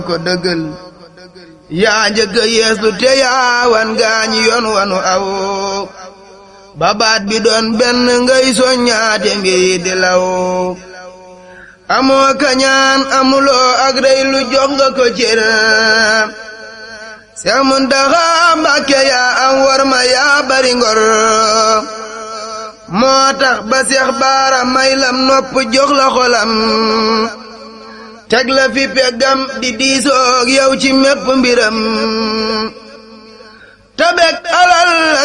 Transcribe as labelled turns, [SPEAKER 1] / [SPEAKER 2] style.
[SPEAKER 1] ko dëggal yaa njëkk a yeeslu te yaa wan gaañi yoon wanu aw babaat bi doon benn ngay soññaate mbir di law amoo kañaan amuloo ak rey lu jox nga ko cër Seex Muntaxa Mbàkke yaa am war ma yaa bari ngor moo tax ba Seex Baara may lam nopp jox la xolam teg la fi peggam di diisoog yow ci mépp mbiram tabek alal